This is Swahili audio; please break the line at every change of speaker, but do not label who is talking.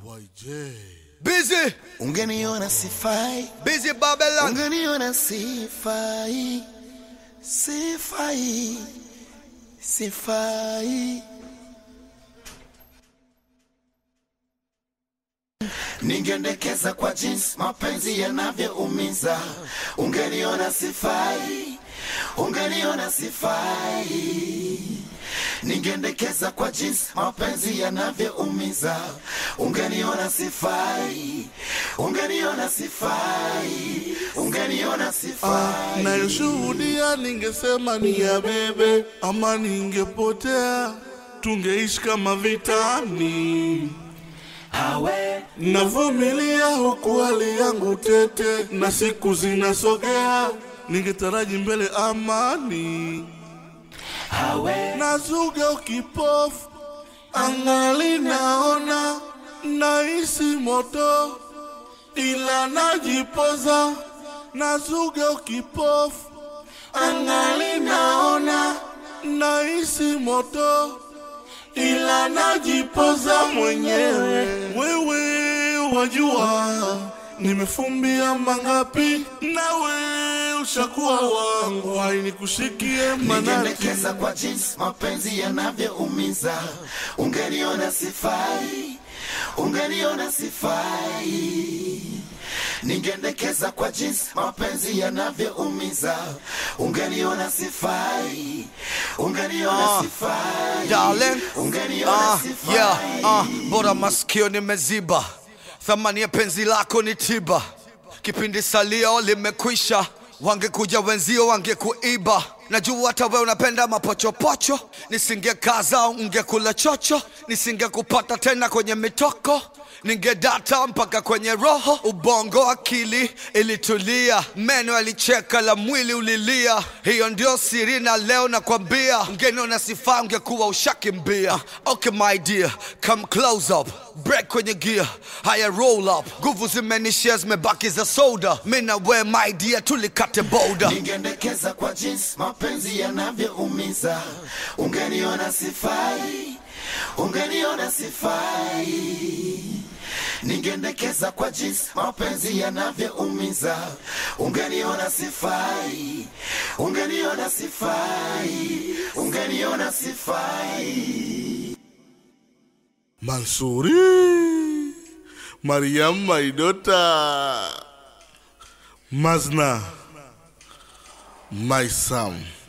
YJ.
Busy,
Ungeniona sifai,
busy Babylon.
ungeniona sifai, sifai, sifai. Ningendekeza kwa jinsi mapenzi yanavyoumiza. Ungeniona sifai, ungeniona sifai. Ningendekeza kwa jinsi mapenzi yanavyoumiza. Ungeniona sifai, ungeniona sifai, ungeniona sifai.
Nayoshuhudia ningesema ni ya bebe, ama ningepotea, tungeishi kama vitani.
Awe
Navumilia huku hali yangu tete, na siku zinasogea, ningetaraji mbele amani.
awe
Nazuga ukipofu, angali naona, nahisi moto, ila najipoza. Nazuga ukipofu, angali naona, nahisi moto, ila najipoza mwenyewe. Wewe wajua nimefumbia mangapi, nawe ushakuwa wangu, hainikushikie manati.
ningendekeza kwa jinsi mapenzi yanavyoumiza. Ungeniona sifai, ungeniona sifai. Ningendekeza kwa jinsi mapenzi yanavyoumiza. Ungeniona sifai, ungeniona
Ah,
sifai,
darling.
ungeniona
Ah,
sifai.
yeah, ah, bora masikio nimeziba, thamani ya penzi lako ni tiba. Kipindi salio limekwisha, wangekuja wenzio wangekuiba. Najua hata wewe unapenda mapochopocho, nisingekaza ungekula chocho, nisingekupata tena kwenye mitoko ningedata mpaka kwenye roho, ubongo, akili ilitulia, meno yalicheka, la mwili ulilia. Hiyo ndio siri, na leo nakwambia, ungeniona sifa ungekuwa ushakimbia. Okay my dear, come close up, break kwenye gear, haya roll up, nguvu zimenishia, zimebaki za soda. Mi na we my dear, tulikate boda.
ningendekeza kwa jinsi mapenzi yanavyoumiza. Ungeniona sifai, ungeniona sifai. Ningendekeza kwa jinsi mapenzi yanavyoumiza. Ungeniona sifai, ungeniona sifai, ungeniona sifai.
Mansuri, Mariam Maidota, Mazna, my son.